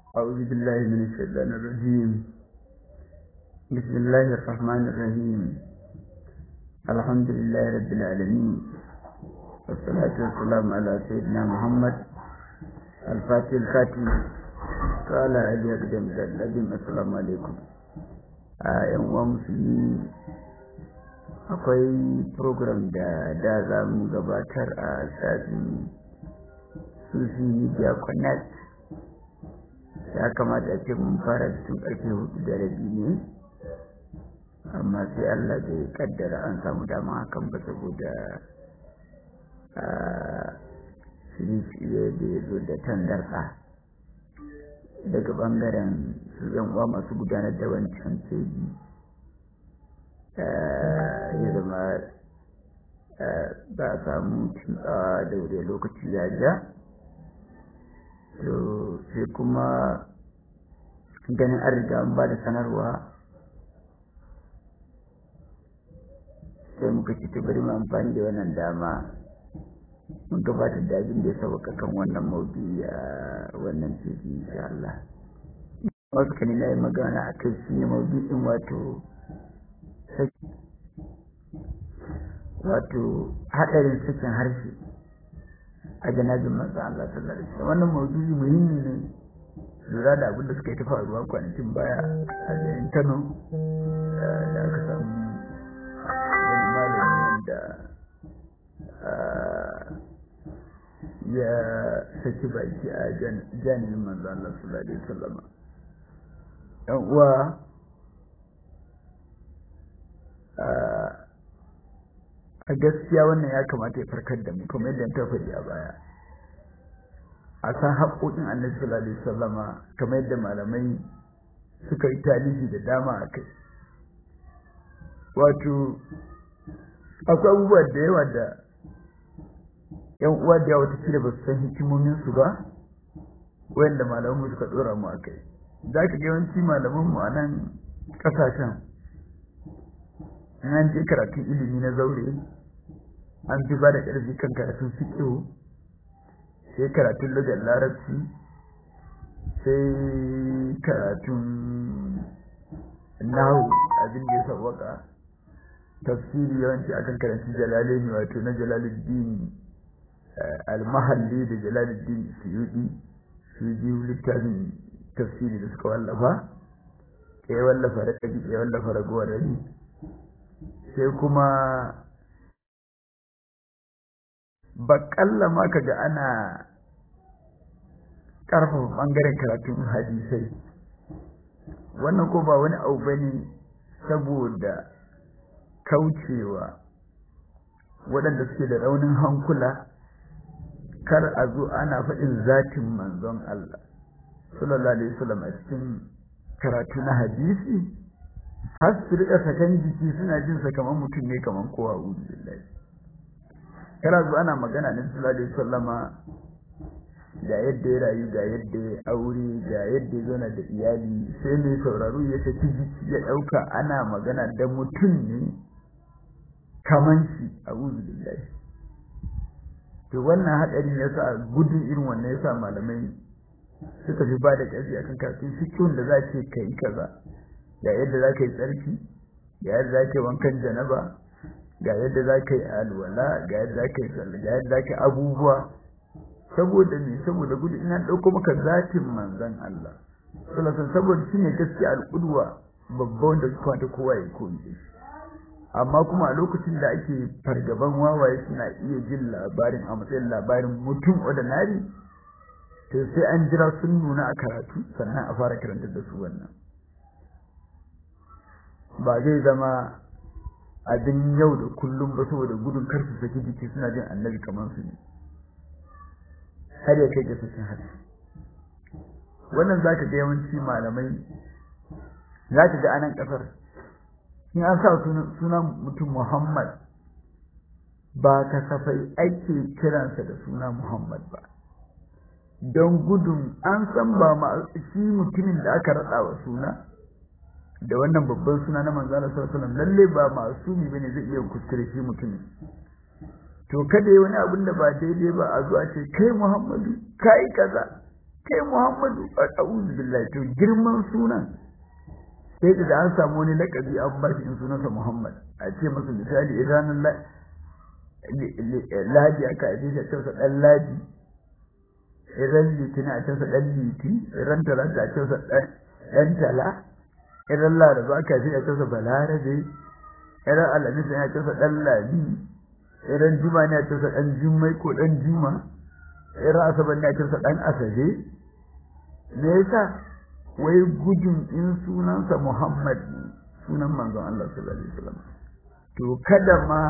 أعوذ بالله من الشيطان الرجيم بسم الله الرحمن الرحيم الحمد لله رب العالمين والصلاة والسلام على سيدنا محمد الفاتح الخاتم وعلى آله أقدم الذين السلام عليكم ‘yan uwa musulmi akwai program da da za mu gabatar a sashen sufi media connect ya kamata a ce mun fara cikin ƙarfe hudu da rabi ne amma sai Allah bai kaddara an samu dama hakan ba saboda a shirye da ya zo da tangarɗa daga ɓangaren su uwa masu gudanar da wancan keji ya zama ba a samu tsawa da wuri lokaci ya ja to sai kuma ganin an riga an ba da sanarwa sai muka ci ta bari mu amfani da wannan dama mun gabatar da abin da ya sauka kan wannan maudu a wannan fili insha Allah wasu kan na yi magana a kai shi ne maudu'in wato wato haɗarin sakin harshe a janabin manzo Allah sallallahu alaihi wasallam wannan maudu'i muhimmi ne lura da abin da suka yi ta faruwa kwanakin baya a garin Kano da aka samu wani malami da ya saki baki a janibin manzo Allah sallallahu alaihi wasallam yan uwa a gaskiya wannan ya kamata ya farkar da mu kamar yadda ta faɗi a baya a san haƙoƙin annabi sallallahu alaihi wasallama kamar yadda malamai suka yi talihi da dama a kai wato akwai abubuwa da yawa da yan uwa da yawa ta ba su san hikimomin su ba wanda malamanmu suka ɗora mu a kai za ka ga yawanci malamanmu a nan ƙasashen in an je karatun ilimi na zaure an fi ba da ƙarfi kan karatun fiƙo sai karatun lugar larabci sai karatun nahu abin da ya sauwaka tafsiri yawanci akan karanci jalalaini wato na jalaluddin almahalli da jalaluddin suyudi su biyu littafin tafsiri da suka wallafa ya wallafa rabi ya wallafa ragowar rabi sai kuma baƙalla ma ka ga ana ƙarfafa ɓangaren karatun hadisai wannan ko ba wani abu ba ne saboda kaucewa waɗanda suke da raunin hankula kar a zo ana faɗin zatin manzon Allah sallallahu alaihi wasallam a cikin karatu na hadisi har su riƙa sakan jiki suna jin sa kamar mutum ne kamar kowa uzu billahi kana zo ana magana ne sallallahu alaihi wasallama ga yadda ya rayu ga yadda ya aure ga yadda ya zauna da iyali sai mai sauraro ya saki jiki ya ɗauka ana magana da mutum ne kaman shi a uzu billahi to wannan haɗarin ya sa gudun irin wannan ya sa malamai suka fi ba da ƙarfi akan karatun fikihun da za ce ka yi kaza ga yadda za ka yi tsarki ga yadda za ka yi wankan janaba ga yadda za ka yi alwala ga yadda za ka yi sallah ga yadda za ka yi abubuwa saboda me saboda gudu ina ɗauko maka zatin manzon Allah sallallahu saboda shi ne gaskiya al'udwa babba wanda suka wata kowa ya koyi da shi amma kuma a lokacin da ake fargaban wawaye suna iya jin labarin a matsayin labarin mutum ordinary to sai an jira sun nuna a karatu sannan a fara karantar da su wannan ba zai zama abin yau da kullum ba saboda gudun kar su saki jiki suna jin annabi kamar su ne har ya kai ga sakin harshe wannan zaka ga yawanci malamai zaka ga anan kasar in an sa sunan mutum Muhammad ba kasafai ake kiransa da suna Muhammad ba don gudun an san ba ma shi mutumin da aka raɗa wa suna da wannan babban suna na manzo Allah sallallahu alaihi wasallam lalle ba masumi bane zai iya kuskure shi mutumin to kada yi wani abin da ba daidai ba a zuwa ce kai Muhammadu kai kaza kai Muhammadu a'udhu billahi to girman sunan sai da an samu wani lakabi an ba shi in sunansa Muhammad a ce masa misali idan ladi aka aje shi a cewa dan ladi idan litini a cewa dan liti idan talata a cewa dan tala idan laraba aka aje a cewa balarabe idan alhamis a cewa dan ladi idan juma ne a cewa dan jummai ko dan juma idan asabar ne a cewa dan asabe me yasa wai gudun in sunansa Muhammad sunan manzon Allah sallallahu alaihi wasallam to kada ma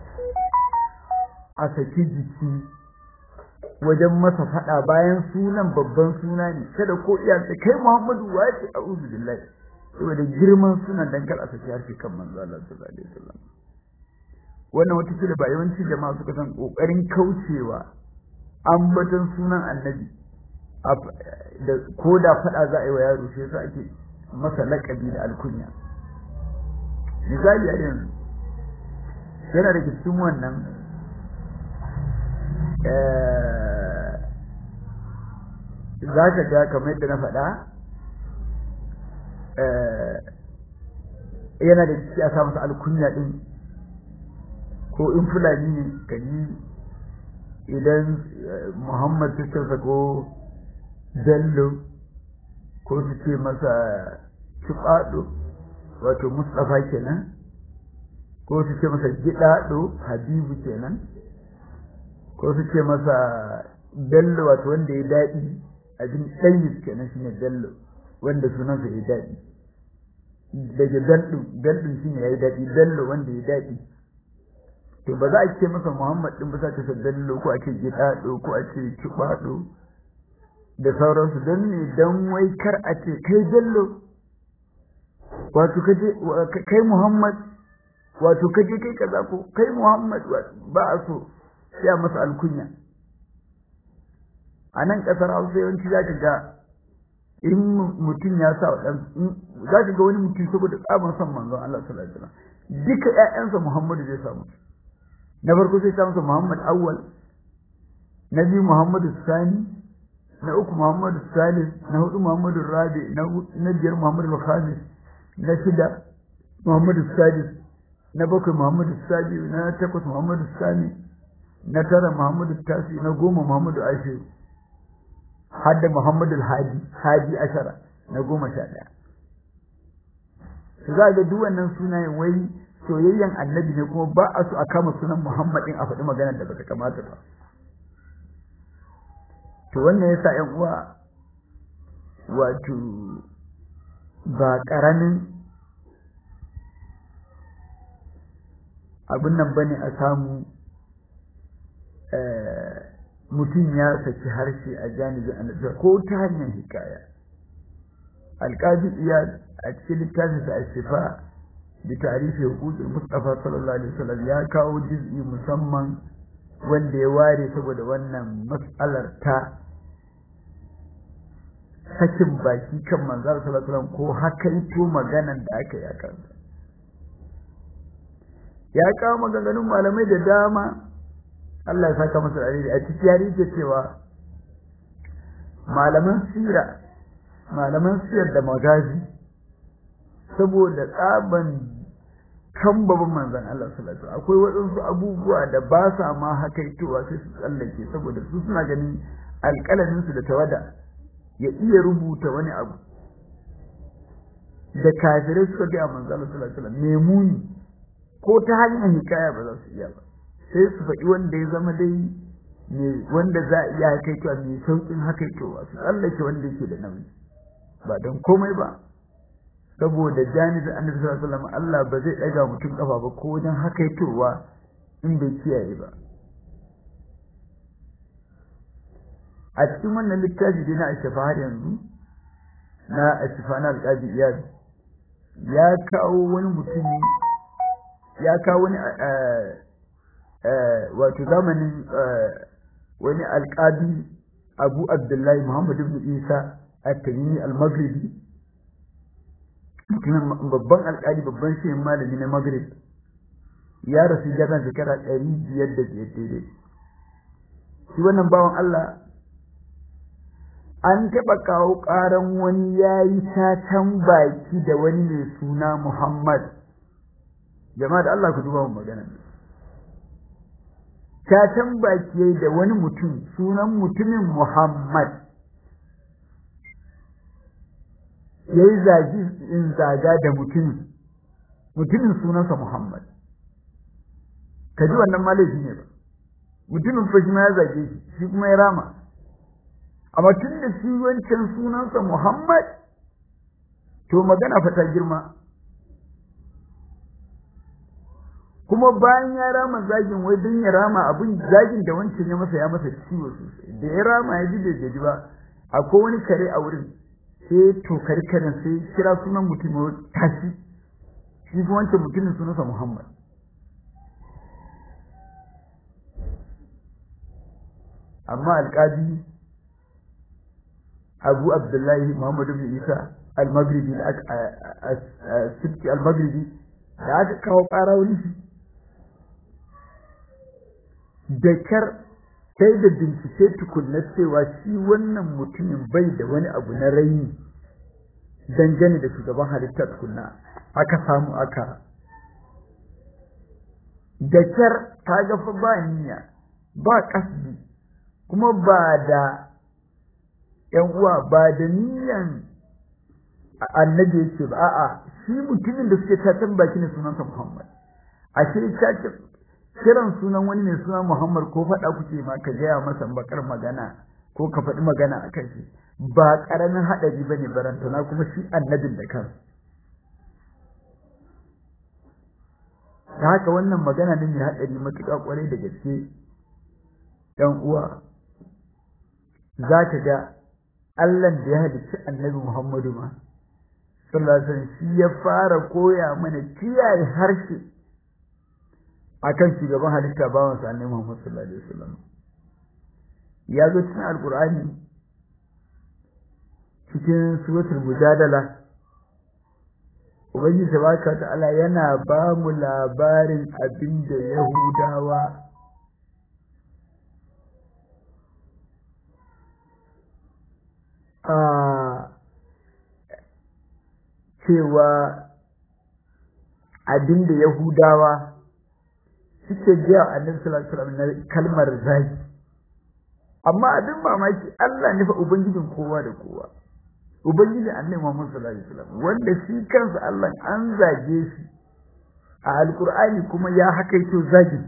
a saki jiki wajen masa fada bayan sunan babban suna ne kada ko iya kai Muhammadu wace a'udhu billahi saboda girman sunan dan kar a saki harshe kan manzon Allah sallallahu alaihi wasallam wannan wata kila ba yawanci jama'a suka san kokarin kaucewa ambaton sunan annabi da ko da faɗa za a yi wa yaro shi yasa ake masa laƙabi da alkunya misali a yanzu yana da cikin wannan za ka ga kamar yadda na faɗa yana da ciki a sa masa alkunya ɗin ko in fulani ne ka yi idan muhammad ta ko bello ko su ce masa kiɓaɗo wato mustapha kenan ko su ce masa gidaɗo habibu kenan ko su ce masa bello wato wanda ya daɗi abin ɗanyis kenan shine bello wanda sunansa ya daɗi daga bello bello shine ya yi daɗi bello wanda ya daɗi to ba za a ce masa muhammad ɗin ba za ta bello ko a ce gidaɗo ko a ce kiɓaɗo da sauransu don ne don wai kar a ce kai bello wato kaje kai muhammad wato kaje kai kaza ko kai muhammad ba a so sai a masa alkunya a nan kasar hausa yawanci za ka ga in mutum ya sa dan za ka ga wani mutum saboda tsaban son manzon Allah sallallahu alaihi wasallam duka ƴaƴansa Muhammadu zai samu na farko sai sa masa Muhammad awwal na biyu Muhammadu sani na uku Muhammadu Salis, na hudu Muhammadu Rabi, na biyar Muhammadu Khamis, na shida Muhammadu Sadis, na bakwai Muhammadu Sabi, na takwas Muhammadu Sani, na tara Muhammadu Tasi, na goma Muhammadu Ashiru, har da Muhammadu Hadi, Hadi Ashara, na goma sha ɗaya. Su za ga duk wannan sunayen wai soyayyen annabi ne kuma ba a so a kama sunan Muhammadin a faɗi maganar da bata kamata ba. to wannan yasa ƴan uwa wato ba ƙaramin abin nan bane a samu mutum ya saki harshe a janibin annabi ko ta hanyar hikaya alƙadi iya a cikin littafin sa ashifa bi tarihi huquqil mustafa sallallahu alaihi wasallam ya kawo juz'i musamman wanda ya ware saboda wannan matsalar ta sakin baki kan manzar sallallahu ko hakaito maganan da aka yi a kansa ya kawo maganganun malamai da dama Allah ya saka masa alheri a ciki ya rike cewa malaman sira malaman siyar da magazi saboda tsaban kan babban manzan Allah sallallahu alaihi akwai waɗansu abubuwa da ba sa ma hakaitowa sai su tsallake saboda su suna ganin alƙalamin su da tawada ya iya rubuta wani abu da kafirai suka ga manzan Allah sallallahu alaihi wasallam memuni ko ta hanyar hikaya ba za su iya ba sai su faɗi wanda ya zama dai ne wanda za a iya hakaitowa mai sauƙin hakaitowa su tsallake wanda yake da nauyi ba don komai ba saboda janibin annabi sallallahu alaihi wasallam Allah ba zai ɗaga mutum kafa ba ko wajen hakaitowa in bai kiyaye ba a cikin wannan littafi dai na ashafa har yanzu na ashafa na alƙazi iyad ya kawo wani mutumi ya kawo wani wato zamanin wani alƙadi abu abdullahi muhammad ibn isa at-tamimi al-maghribi mutumin babban alƙali babban shi malami na maghrib ya rasu jaran shekara ɗari biyar da biyar daidai shi wannan bawan Allah an taɓa kawo ƙaran wani ya yi satan baki da wani mai suna Muhammad jama'a da Allah ku duba mu magana satan baki yayi da wani mutum sunan mutumin Muhammad yayi zagi in zaga da mutumin mutumin sunansa Muhammad kaji wannan malafi ne ba mutumin fa shi ma ya zage shi shi kuma ya rama amma tun da shi wancan sunansa Muhammad to magana fa ta girma kuma bayan ya rama zagin wai don ya rama abin zagin da wancan ya masa ya masa ciwo sosai da ya rama ya ji bai gaji ba akwai wani kare a wurin sai to kare karen sai kira sunan mutum tashi shi kuma wancan mutumin sunansa Muhammad amma alƙadi abu abdullahi muhammadu bin isa al-maghribi al-maghribi da aka kawo ƙara wani shi da kyar sai da bincike tukunna cewa shi wannan mutumin bai da wani abu na raini dangane da shugaban halitta tukunna aka samu aka da kyar ta gafa ba niyya ba kasbi kuma ba da ‘yan uwa ba da niyan annabi yake ba a'a shi mutumin da suke tatan baki ne sunansa Muhammad ashe ta kiran sunan wani mai suna Muhammad ko faɗa kuke ma ka gaya masa bakar magana ko ka faɗi magana a kan shi ba ƙaramin haɗari ba ne barantana kuma shi annabin da kan ta haka wannan magana ne mai haɗari matuƙa ƙwarai da gaske ‘yan uwa za ka ga Allah da ya halicci annabi Muhammadu ma sallallahu alaihi wasallam shi ya fara koya mana kiyaye harshe akan shugaban halitta bawan sa annabi Muhammad sallallahu alaihi wasallam ya zo cikin alqur'ani cikin suratul mujadala ubangiji tabaraka ta'ala yana ba mu labarin abin da yahudawa a cewa abinda Yahudawa suke jiya a annabi sallallahu alaihi wasallam na kalmar zagi amma abin mamaki Allah ne fa ubangijin kowa da kowa ubangijin annabi Muhammad sallallahu alaihi wasallam wanda shi kansa Allah an zage shi a alkur'ani kuma ya hakaito zagi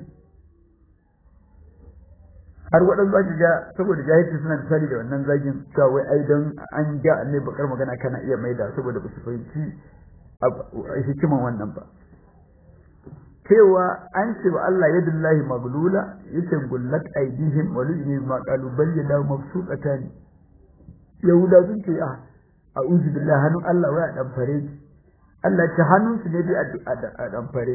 har waɗansu ake ga saboda jahilci suna misali da wannan zagin cewa wai ai don an ga ne bakar magana kana iya maida saboda ba su fahimci hikiman wannan ba cewa an ce wa Allah yadullahi maglula yace gullat aidihim wa lujihim ma qalu bal yadahu mabsuqatan yahuda sun ce a a'udhu billahi hannun Allah wai a dan fare Allah ta hannun su ne bi a dan fare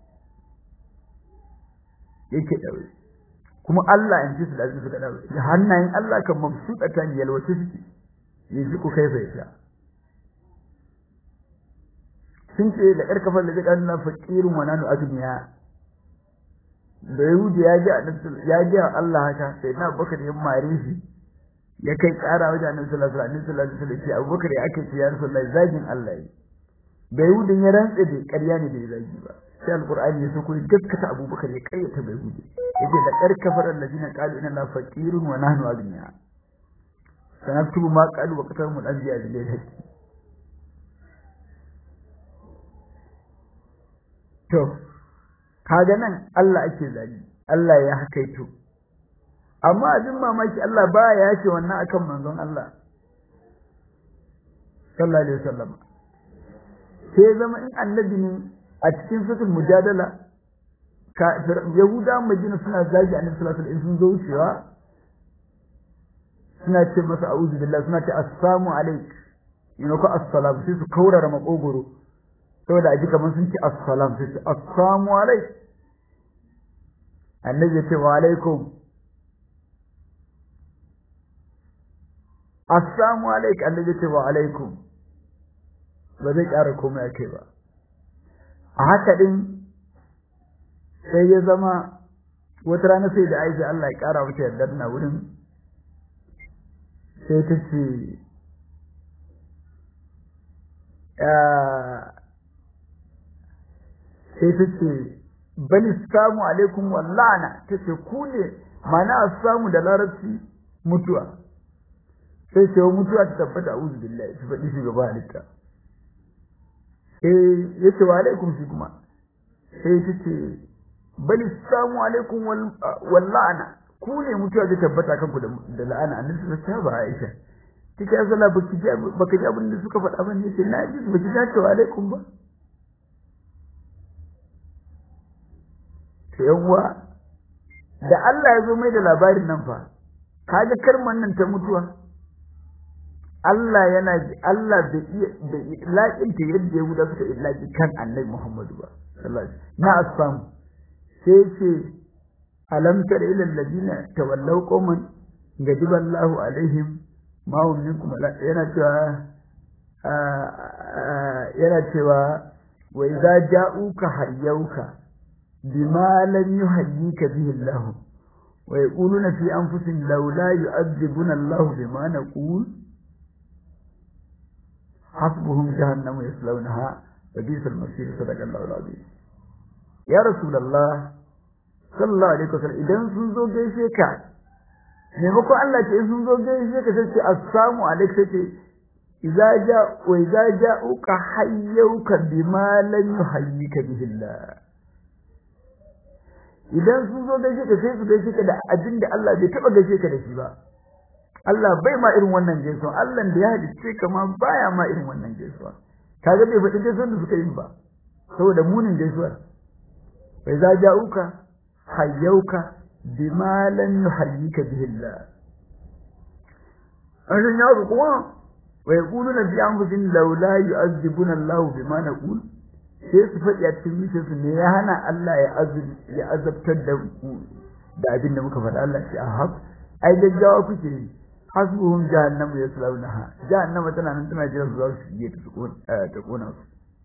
yake daure kuma Allah in ji su da suka dawo da hannayen Allah kan mabsuta ta yalwace suke yanzu ku kai bai ta sun ce da ƙar kafar da zai na fakirin wa nanu agniya da yahudi ya ji ya ji Allah haka sai na bakar ya mare shi ya kai ƙara wajen annabi sallallahu alaihi wasallam sallallahu alaihi wasallam abubakar ya ake ce ya rasulullahi zagin Allah yi da yahudin ya rantsa da ƙarya ne bai zagi ba sai alqur'ani ya so ko gaskata abubakar ya kayyata bai yahudi yace da karkafar allazina qalu inna la faqirun wa nahnu aghniya sanaktubu ma qalu wa qatalu al anbiya bil haqqi to kaga nan Allah ake zagi Allah ya hakaito amma abin mamaki Allah ba ya yace wannan akan manzon Allah sallallahu alaihi wasallam sai zama in annabi ne a cikin suratul mujadala yahuda madina suna zagi annabi sallallahu alaihi wasallam sun zo wucewa suna ce masa a'udhu billahi suna ce assalamu alaik ina ko assalam sai su kaurara makogoro saboda aji kamar sun ce assalam sai su assalamu alaik annabi ya ce wa alaikum assalamu alaik annabi ya ce wa alaikum ba zai ƙara komai a kai ba a haka din sai ya zama wata rana sai da aisha Allah ya kara mata yardar na wurin sai ta ce sai ta ce bani samu alaikum wallana ta ce ku ne mana samu da larabci mutuwa sai ce mutuwa ta tabbata uzu billahi ta faɗi shugaba halitta sai ya ce wa alaikum shi kuma sai ta ce bali samu alaikum wallana ku ne mutuwa ta tabbata kanku da la'ana annabi ta ba Aisha kika ya zala baki ji baka ji abin da suka faɗa ba ne sai na ji baki ji ta alaikum ba to yawwa da Allah ya zo mai da labarin nan fa kaga karman nan ta mutuwa Allah yana Allah bai iya bai laƙinta yadda ya guda suka illaki kan Annabi Muhammadu ba sallallahu alaihi na asam sai ce alam tara ila alladina tawallaw qauman gadiba Allahu alaihim ma hum minkum yana cewa yana cewa wa idza ja'uka hayyauka bima lam yuhayyika bihi Allah wa yaquluna fi anfusihim laula yu'adhibuna Allah bima naqul حسبهم جهنم يصلونها وبئس المصير صدق الله العظيم يا رسول الله صلى الله عليه وسلم idan sun zo gaishe ka maimakon Allah ce in sun zo gaishe ka sai ce assalamu alaikum sai ce idza ja wa idza ja'uka hayyuka bima lam yuhayyika bihi Allah idan sun zo gaishe ka sai su gaishe ka da abin da Allah bai taba gaishe ka da shi ba Allah bai ma irin wannan gaisuwa Allah da ya halicce ka ma baya ma irin wannan gaisuwa kaga bai faɗi gaisuwar da suka yi ba saboda munin gaisuwar bai za ja'uka hayyauka bima lam yuhayyika bihi Allah an san yaro kuma wa yaquluna fi anfusihim laula yu'azzibuna Allah bima naqul sai su faɗi a cikin zuciyarsu ne ya hana Allah ya azabtar da da abin da muka faɗa Allah ce ahab ai gaggawa kuke yi hasbuhum jahannamu yaslaunaha jahannama tana nan tana jira su za su shige ta ta kona su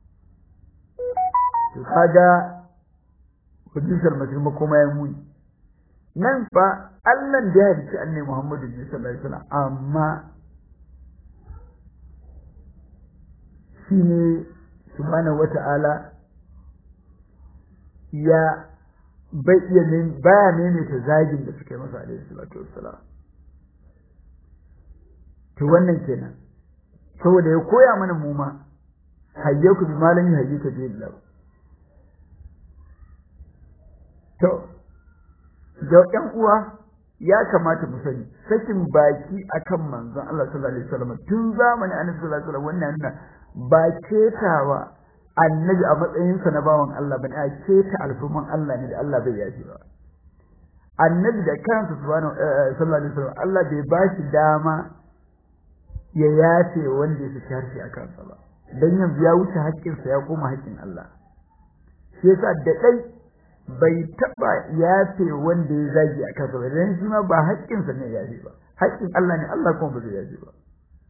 to kaga hujjar masir makoma ya muni nan fa Allah da ya halicci annabi Muhammadu sallallahu alaihi wasallam amma shine subhanahu wata'ala ya bai iya ne baya ne ta zagin da suka yi masa alaihi salatu wassalam to wannan kenan saboda ya koya mana mu ma hayyaku bi malami hayyuka bi Allah to da ƴan uwa ya kamata mu sani sakin baki akan manzon Allah sallallahu alaihi wasallam tun zamanin annabi sallallahu alaihi wasallam wannan nuna ba ketawa annabi a matsayinsa na bawan Allah bane a keta alfuman Allah ne da Allah bai yafi ba annabi da kansa subhanahu sallallahu alaihi wasallam Allah bai ba shi dama ya yafe wanda ya fi harshe a kansa ba dan yanzu ya wuce haƙƙinsa ya koma haƙƙin Allah shi yasa da dai bai taba yafe wanda ya zagi a kansa ba dan shi ma ba haƙƙinsa ne ya yafe ba haƙƙin Allah ne Allah kuma ba zai yafe ba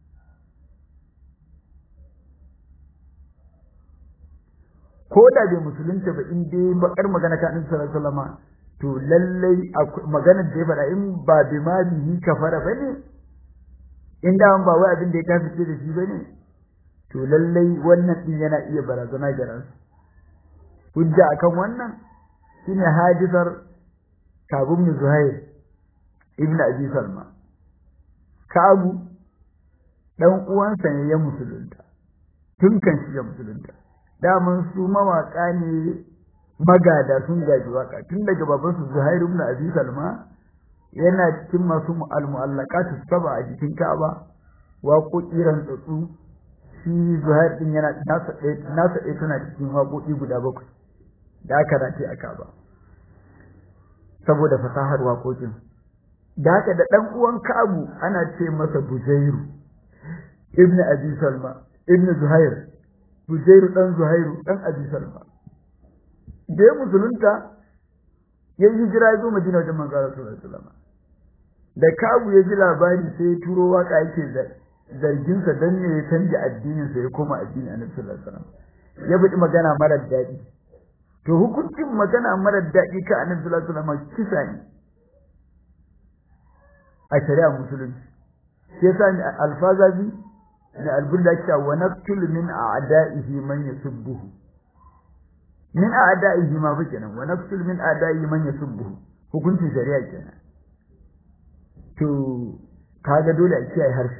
ko da bai musulunta ba in dai bakar magana ka annabi sallallahu alaihi wasallam to lallai maganar da ya faɗa in ba bi ma bihi kafara bane in da ba wai abin da ya kafice da shi bane to lallai wannan din yana iya barazana ga ransu hujja akan wannan shine hadisar kabum bin zuhair ibn abi salma kabu dan uwansa ne ya musulunta tun kan shi ya musulunta daman su mawaka ne magada sun gaji waka tun daga babansu Zuhair ibn Abi Salma yana cikin masu al-mu'allaqat saba a jikin Ka'aba waƙoƙi rantsatsu shi Zuhair din yana nasa ɗaya nasa ɗaya tana cikin waƙoƙi guda bakwai da aka race a Ka'aba saboda fasahar waƙoƙin da haka da ɗan uwan Ka'abu ana ce masa Bujairu ibn Abi Salma ibn Zuhair Bujairu ɗan Zuhairu ɗan Abi Salma. Da ya musulunta ya yi hijira ya zo Madina wajen manzo Allah sallallahu alaihi wasallam. Da Kabu ya ji labari sai ya turo waka yake zargin sa dan ne ya canja addinin sa ya koma addinin Annabi sallallahu alaihi wasallam. Ya faɗi magana marar daɗi. To hukuncin magana marar daɗi ka Annabi sallallahu alaihi wasallam kisa ne. A shari'a musulunci. shi yasa ni alfazazi ni albulla cewa wa naqtul min a'da'ihi man yasubbuhu min a'da'ihi ma fa kenan wa naqtul min a'da'ihi man yasubbuhu hukuncin shari'a kenan to kaga dole a kiyaye harshe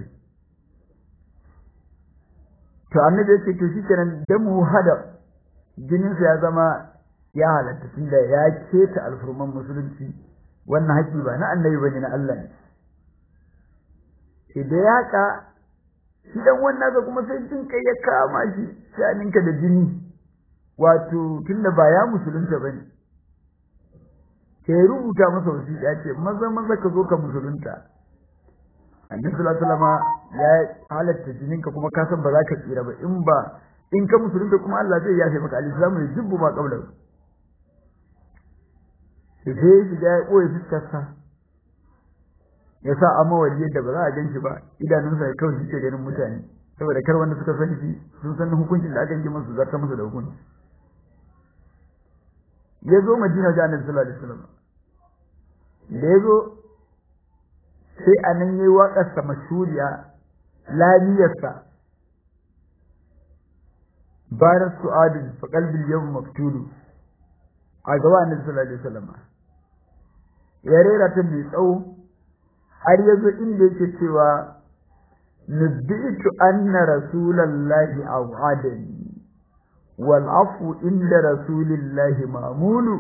to annabi ya ce to shikenan damu hada jininsa ya zama ya halatta tunda ya keta alfurman musulunci wannan haƙi ba na annabi bane na Allah ne idan ya ka shi dan wannan ga kuma sai jin kai ya kama shi shaninka da jini wato tunda ba ya musulunta bane sai rubuta masa wasiƙa ce maza maza ka zo ka musulunta annabi sallallahu alaihi wasallam ya halatta jininka kuma ka san ba za ka tsira ba in ba in ka musulunta kuma Allah zai yafe maka al-islamu yajibbu ma qabla sai shi ya koyi fuskarsa ya sa amawali yadda ba za a ganshi ba idanunsa ya kawai shi ke ganin mutane saboda kar wanda suka san shi sun san hukuncin da aka yi masu zarta masa da hukunci ya zo madina ga annabi sallallahu alaihi wasallam da ya zo sai a nan yayi waƙarsa mashuriya lamiyarsa barar su'adun fa qalbil yawm maktulu a gaba annabi sallallahu alaihi wasallam ya rera ta mai tsawo har yazo inda yake cewa nabbitu anna rasulallahi aw'adani wal afu inda rasulillahi mamulu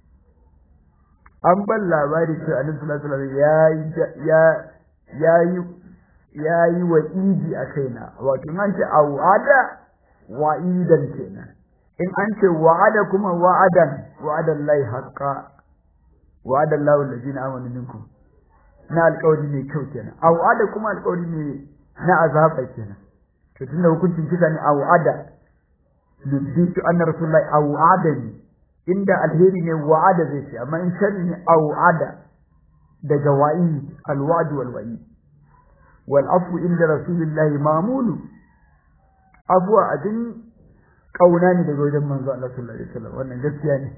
an ban labari cewa annabi sallallahu alaihi wasallam ya ya ya yi wa idi a kaina wato an ce aw'ada wa'idan kenan in an ce wa'ada kuma wa'adan wa'adan lai haqqa wa'adan lahu allazina amanu minkum na alƙawari mai kyau kenan a wa'ada kuma alƙawari mai na azaba kenan to tunda hukuncin kisa ne a wa'ada nubitu anna rasulullahi a wa'adani inda alheri ne wa'ada zai ce amma in sharri ne a wa'ada daga wa'i alwa'd wal wa'i wal afu inda rasulillahi mamulu abuwa abin kauna ne daga wajen manzo Allah sallallahu alaihi wasallam wannan gaskiya ne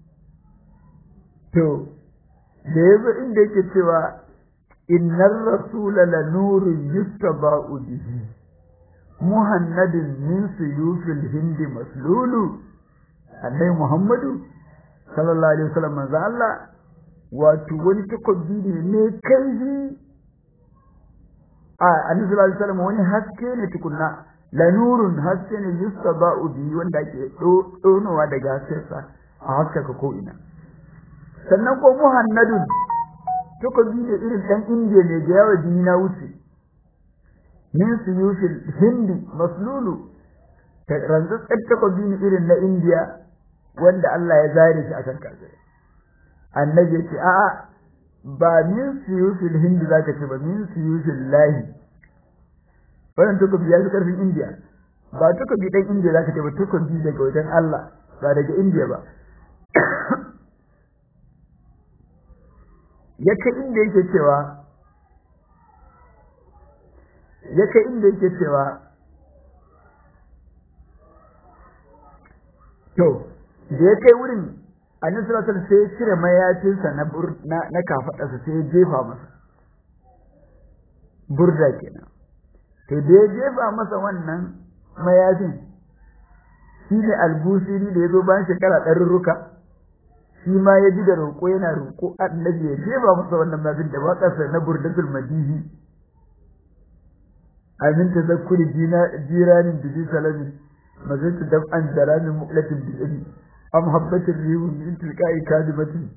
to da yazo inda yake cewa innar rasula la nurun yustaba'u bihi muhammadin min suyufil hindi maslulu annai muhammadu sallallahu alaihi wasallam manzo Allah wato wani takobi ne mai kaifi a annabi sallallahu alaihi wasallam wani haske ne tukunna la nurun haske ne yustaba'u bihi wanda ake donowa daga haskensa a haskaka ko ina sannan ko muhammadun takobi ne irin dan indiya ne da yawa jini na wuce min suyufil hindi maslulu rantsatsen takobi ne irin na indiya wanda Allah ya zare shi akan kafirai annabi ya ce a'a ba min suyufil hindi zaka ce ba min suyufil lahi wannan takobi ya fi karfin indiya ba takobi dan indiya zaka ce ba takobi daga wajen Allah ba daga indiya ba ya kai inda yake cewa ya kai inda yake cewa to da ya kai wurin annabi sallallahu alaihi sai ya cire mayafinsa na na na kafadarsa sai ya jefa masa burda kenan to da ya jefa masa wannan mayafin shi ne albusiri da ya zo bayan shekara ɗarurruka shi ma ya ji da roƙo yana roƙo annabi ya jefa masa wannan mayafin da waƙarsa na burdatul madihi amin tazakkuri jiranin da ji salami mazaitu dam an jaramin mu'latin bi'iri am habbatin rihun min tilka'i kadimatin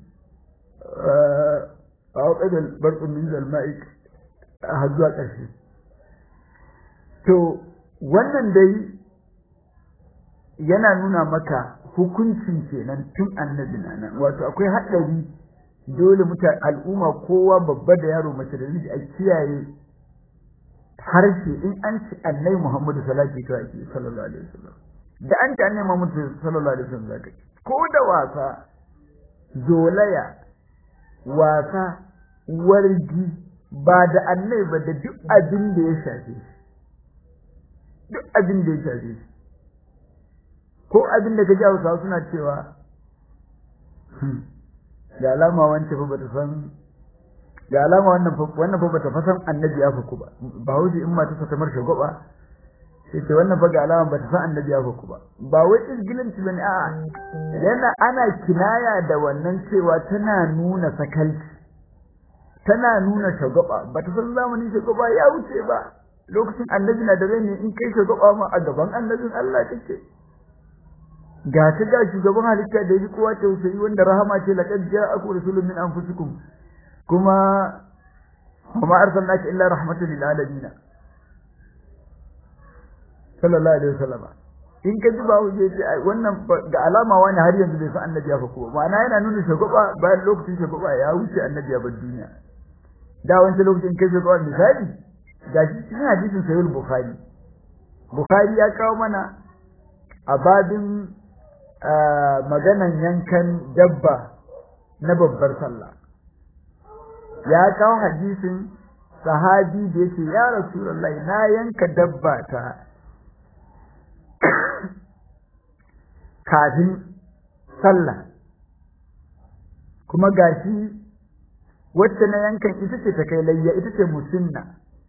a waƙadar barɓin min zalma'i har zuwa ƙarshe to wannan dai yana nuna maka hukuncin kenan tun annabi nan wato akwai haɗari dole mutane al'umma kowa babba da yaro mace da namiji a kiyaye harshe in an ci annabi Muhammadu sallallahu alaihi sallallahu alaihi wasallam da an ci annabi Muhammadu sallallahu alaihi wasallam zaka ko da wasa zolaya wasa wargi ba da annabi ba da duk abin da ya shafe shi duk abin da ya shafe shi ko abin da ka ji hausawa suna cewa da alama wancan fa bata san ga alama wannan fa wannan fa bata fasan annabi ya fuku ba ba hauji in mata ta tamar shugaba sai ce wannan fa ga alama bata san annabi ya fuku ba ba wai izgilanci bane a yana ana kinaya da wannan cewa tana nuna sakalci tana nuna shugaba bata san zamanin shugaba ya wuce ba lokacin annabi na da rai ne in kai shugaba ma a gaban annabin Allah kake ga ta ga shugaban halitta da yi kowa tausayi wanda rahama ce laqad ja'akum rasulun min anfusikum kuma kuma arsalnaka illa rahmatan lil alamin sallallahu alaihi wasallam in ka ji bawo je ce wannan ga alama wani har yanzu bai san annabi ya fako ma'ana yana nuna shagwaba bayan lokacin shagwaba ya wuce annabi ya bar duniya da wancan lokacin kai shagwaba misali ga shi cikin hadisin sahih bukhari bukhari ya kawo mana a babin maganan yankan dabba na babbar sallah ya kawo hadisin sahabi da yake ya rasulullahi na yanka dabba ta kafin sallah kuma gashi wacce na yankan ita ce ta kai layya ita ce musinna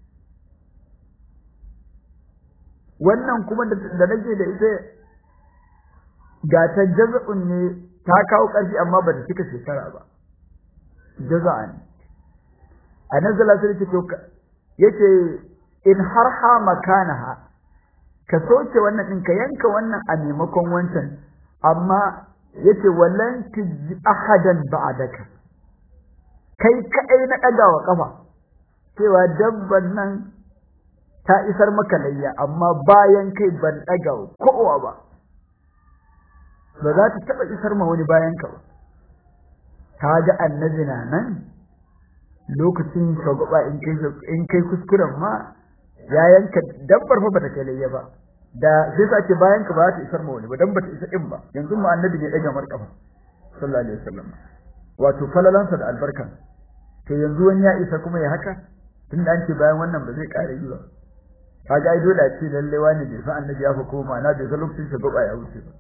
wannan kuma da nake da ita ga ta jaza'un ne ta kawo ƙarfi amma ba ta cika shekara ba jaza'an a nan zala sai ce to yace in harha makanaha ka soke wannan din ka yanka wannan a maimakon wancan amma yace wallan tiji ahadan ba'daka kai kai na daga wa kafa cewa dabban nan ta isar maka layya amma bayan kai ban daga kowa ba ba za ta taba isar ma wani bayan ka ba ka ga annabi na nan lokacin shagwaba in kai in kai kuskuren ma ya yanka dabbar fa bata kai layya ba da sai sa ce bayan ka ba ta isar ma wani ba dan bata isa din ba yanzu mu annabi ne daga markafa sallallahu alaihi wasallam wato falalansa da albarka to yanzu wani ya isa kuma ya haka tunda an ce bayan wannan ba zai ƙara yi ba kaga ai dole a ce lalle wani bai san annabi ya fa koma na bai san lokacin shagwaba ya wuce ba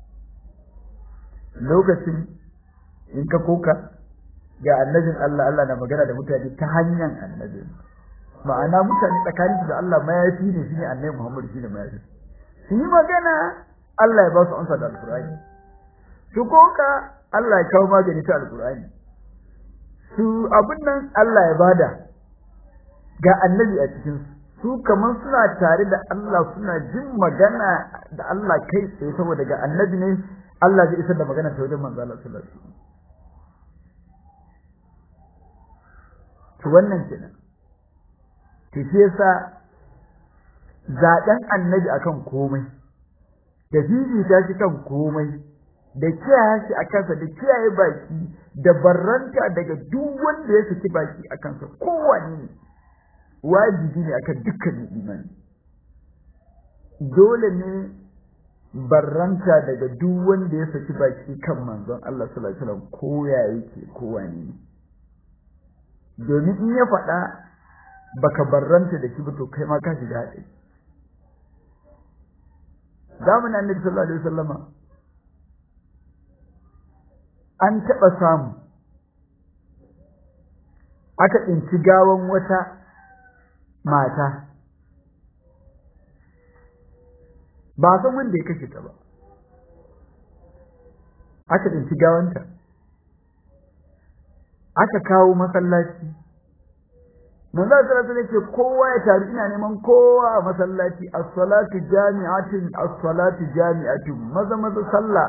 lokacin in ka koka ga annabin Allah Allah na magana da mutane ta hanyar annabi ma'ana mutane tsakanin da Allah mayafi ne shine annabi Muhammad shine mayafi su yi magana Allah ya ba su amsa da alkur'ani su koka Allah ya kawo magani ta alkur'ani su abin nan Allah ya bada ga annabi a cikin su kamar suna tare da Allah suna jin magana da Allah kai tsaye saboda ga annabi ne Allah zai isar da magana ta wajen manzo Allah sallallahu alaihi wasallam to wannan kenan to shi yasa zaben annabi akan komai da ta shi kan komai da kiyaye shi a kansa da kiyaye baki da barranta daga duk wanda ya saki baki a kansa kowane ne wajibi ne akan dukkanin imani dole ne barranta daga duk wanda ya saki baki kan manzon Allah sallallahu alaihi wasallam ko ya yake kowane ne domin in ya faɗa baka barranta da shi ba to kai ma ka shiga haɗari zamanin annabi sallallahu alaihi wasallama an taɓa samu aka tsinci gawan wata mata ba san wanda ya kashe ta ba aka tsinci gawanta aka kawo masallaci manzo sallallahu alaihi ce kowa ya taru ina neman kowa a masallaci as-salatu jami'atun as-salatu jami'atun maza maza sallah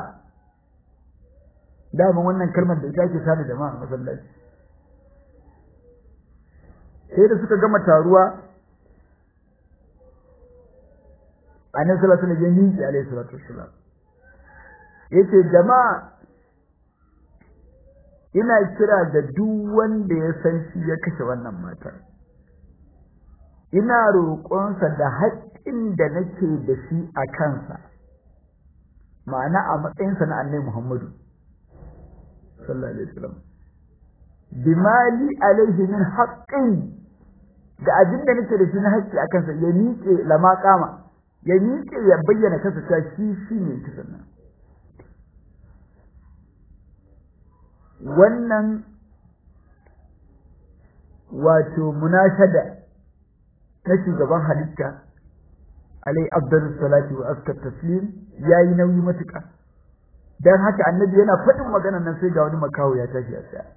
dama wannan kalmar da ita ake tada jama'a a masallaci sai da suka gama taruwa annabi sallallahu alaihi wasallam ya miƙe alaihi salatu wassalam yace jama'a ina kira da duk wanda ya san shi ya kashe wannan matar ina roƙonsa da haƙƙin da nake da shi a kansa ma'ana a matsayinsa na annabi Muhammadu sallallahu alaihi wasallam bimali alaihi min haqqin da abin da nake da shi na haƙƙi a kansa ya miƙe lama kama ya miƙe ya bayyana kansa cewa shi shi ne kisan nan wannan wato munashada na shugaban halitta alai abdul salati wa askar taslim yayi nauyi matuƙa dan haka annabi yana faɗin maganar nan sai ga wani makaho ya tashi a tsaya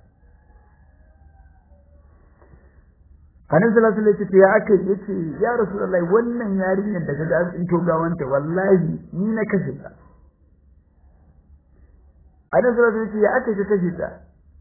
Annabi sallallahu alaihi wasallam ya aka yace ya Rasulullahi wannan yarinyar da kaga an tsinto gawanta wallahi ni na kashe ta Annabi sallallahu alaihi wasallam ya aka ka kashe ta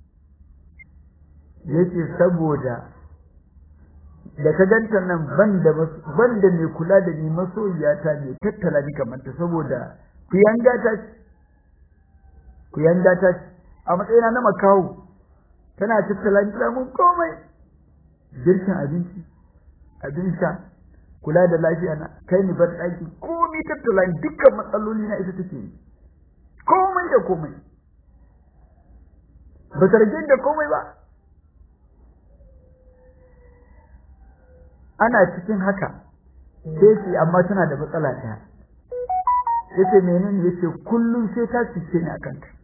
yace saboda da ka ganta nan banda banda mai kula da ni masoyiyata ne tattala ni kamar ta saboda ku yanga ta ku yanga ta a matsayina na makawo tana tattala ni mun komai girkin abinci abin sha kula da lafiya na kai ni bar daki komai tattala ni dukkan matsaloli na ita take yi komai da komai ba ta rage da komai ba ana cikin haka sai ce amma tana da matsala ɗaya yace menene yace kullum sai ta cice ni akan ta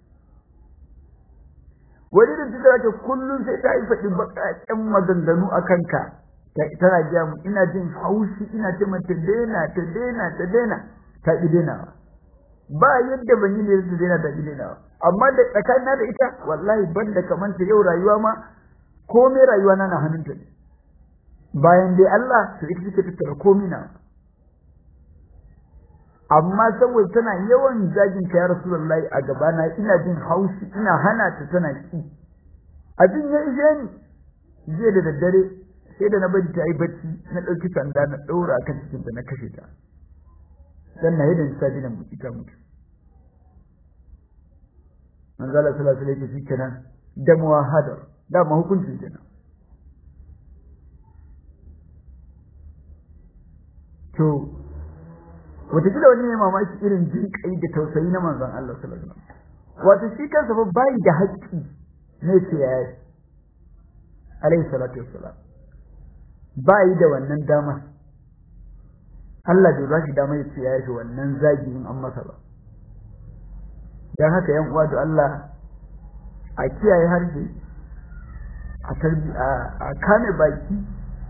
wani da tuka ce kullum sai ta yi faɗi baƙaƙen maganganu a kanka tana gaya mu ina jin haushi ina ce mata daina ta daina ta daina ta ƙi dainawa ba yadda ban yi ne ta daina ta ƙi dainawa amma da tsakanina da ita wallahi ban da kamanta yau rayuwa ma komai rayuwa na na hannunta ne bayan dai Allah to ita take tattara komai na amma saboda tana yawan zagin ka ya rasulullahi a gabana ina jin haushi ina hana ta tana ki abin ya ishe ni jiya da daddare sai da na bari ta yi bacci na ɗauki sanda na ɗora kan cikin da na kashe ta dan na yadda ta dina mutu ta mutu manzo Allah sallallahu alaihi wasallam kenan da muwahada da ma hukuncin kenan to wataƙila wani ne mamaki irin jin kai da tausayi na manzon Allah sallallahu alaihi wasallam wato shi kansa ba bai da haƙƙi ne ce ya yi alaihi salatu wassalam bai da wannan dama Allah bai ba shi dama ya ce ya yi wannan zagi in an masa ba dan haka yan uwa da Allah a kiyaye harshe a tarbi a kame baki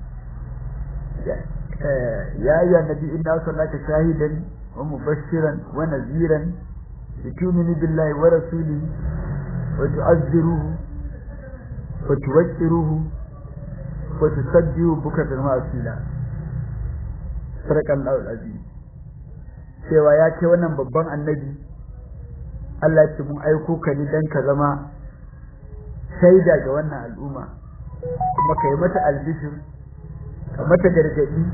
يا أيها النبي إنا أرسلناك شاهدا ومبشرا ونذيرا لتؤمنوا بالله ورسوله وتعزروه وتوكروه وتصدقوا بكرة وأصيلا صدق الله العظيم cewa ya ce wannan babban annabi Allah ce mun aiko ka ni dan ka zama shaida ga wannan al'umma kuma ka yi mata albishir ka mata gargaɗi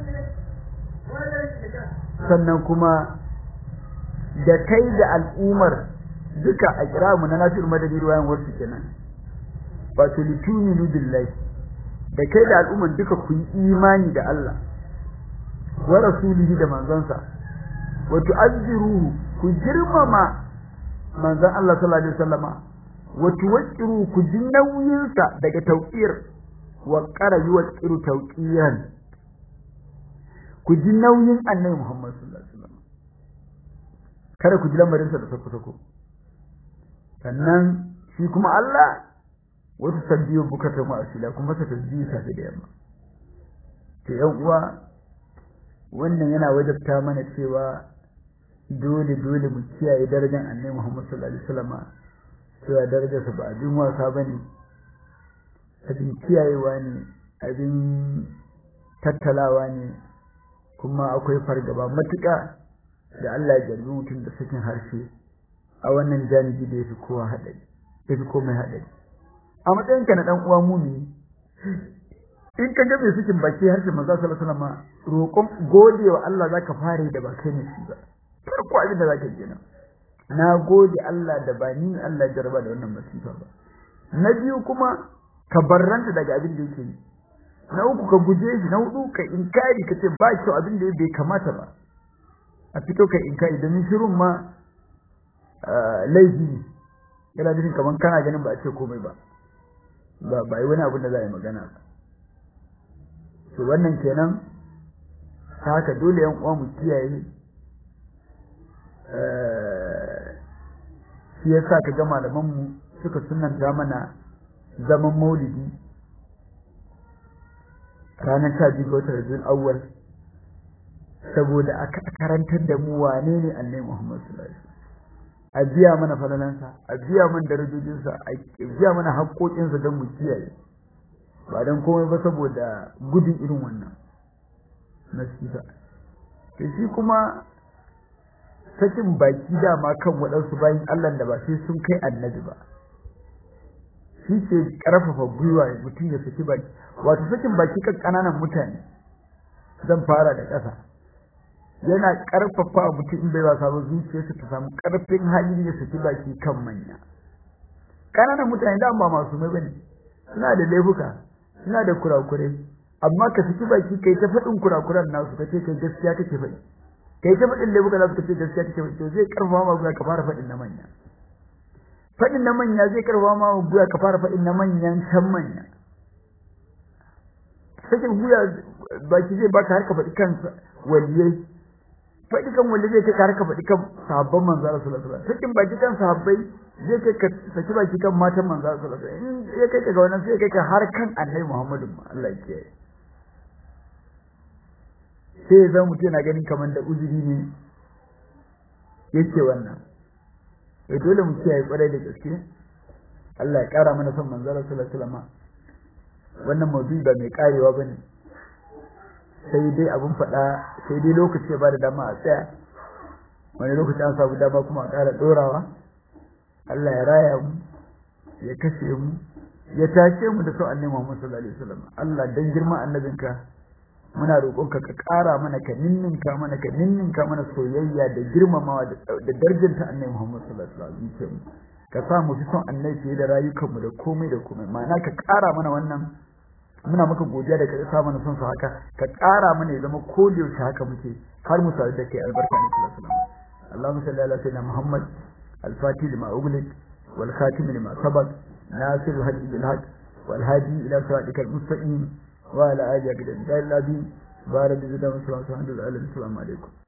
sannan kuma da kai da al'umar duka a kira mu na nasir madani ruwayan wasu kenan wato lituminu billahi da kai da al'umar duka ku yi imani da Allah wa rasulihi da manzansa wa tu'azziruhu ku girmama manzon Allah sallallahu alaihi wasallama wa tuwaqqiru ku ji nauyinsa daga tauqir wa qara yuwaqqiru tawqiyan ku ji nauyin annabi Muhammad sallallahu alaihi wasallam kada ku ji lamarin sa da sako sako sannan shi kuma Allah wata sabbiyo bukata mu asila kuma ta tasbihi safe da yamma to yan uwa wannan yana wajabta mana cewa dole dole mu kiyaye darajar annabi Muhammad sallallahu alaihi wasallam cewa darajar sa ba abin wasa bane abin kiyayewa ne abin tattalawa ne kuma akwai fargaba matuƙa da Allah ya jarbi mutum da sakin harshe a wannan janibi da yafi kowa haɗari yafi komai haɗari a matsayinka na ɗan uwa mumini in ka ga mai sakin baki harshe manzo sallallahu alaihi wasallam roƙon godewa Allah zaka fare da ba kai ne shi ba farko abin da zaka ji nan na gode Allah da ba ni Allah ya jarba da wannan masifa ba na biyu kuma ka barranta daga abin da yake yi na uku ka guje shi na hudu ka inkari ka ce ba kyau abin da bai kamata ba a fito ka inkari domin shirin ma laifi ne yana nufin kamar kana ganin ba a ce komai ba ba ba yi wani abin da za a yi magana ba to wannan kenan ta haka dole yan uwa mu kiyaye shi yasa ka ga malaman mu suka sunanta mana zaman maulidi ranar sha biyu ga watan Rabiul Awwal saboda aka karantar da mu wane ne Annabi Muhammad sallallahu alaihi wasallam a biya mana falalansa a biya mana darajojinsa a biya mana haƙoƙinsa don mu kiyaye ba don komai ba saboda gudun irin wannan nasiha to shi kuma sakin baki dama kan waɗansu bayan Allah da ba sai sun kai annabi ba shi ke ƙarfafa gwiwa mutum ya saki baki wato sakin baki kan ƙananan mutane zan fara da ƙasa yana ƙarfafa mutum in bai ba samu zuciyarsa ta samu ƙarfin hali ya saki baki kan manya ƙananan mutane da ba masu mai bane suna da laifuka suna da kurakurai amma ka saki baki kai ta faɗin kurakuran nasu ka ce kai gaskiya kake faɗi kai ta faɗin laifuka nasu ka ce gaskiya kake faɗi to zai ƙarfafa ma guya ka fara faɗin na manya faɗin na manya zai ƙarfafa ma guya ka fara faɗin na manyan can manya sakin guya baki zai baka har ka faɗi kan waliyai faɗi kan wanda zai kai ka har ka faɗi kan sahabban manzo Allah sallallahu alaihi wasallam sakin baki kan sahabbai zai kai ka saki baki kan matan manzo Allah sallallahu alaihi wasallam in ya kai ka ga wannan sai kai ka har kan Annabi Muhammadu Allah ya kiyaye sai ya zama mutum yana ganin kamar da uzuri ne yake wannan eh dole mu kiyaye kwarai da gaske Allah ya kara mana son manzo Allah sallallahu alaihi wasallam wannan maudu'i ba mai karewa bane sai dai abun faɗa sai dai lokaci ba da dama a tsaya wani lokaci an samu dama kuma a ƙara ɗorawa Allah ya raya mu ya kashe mu ya tashe mu da sau annabi Muhammad sallallahu alaihi wasallam Allah dan girma annabinka muna roƙonka ka ƙara mana ka ninninka mana ka ninninka mana soyayya da girmamawa da darjanta annabi Muhammad sallallahu alaihi wasallam ka sa mu fi son annabi fiye da rayukanmu da komai da komai ma'ana ka ƙara mana wannan muna maka godiya da ka sa mana son su haka ka ƙara mana ya zama ko da yaushe haka muke har mu sadu da kai albarka ne sallallahu alaihi wasallam Allahumma salli ala sayyidina Muhammad al-fatih lima ughliq wal khatim lima sabaq nasir al-hadi bil haqq wal hadi ila siratika al-mustaqim wa ala alihi wa sahbihi barak bi zidda wa sallallahu alaihi wa sallam alaikum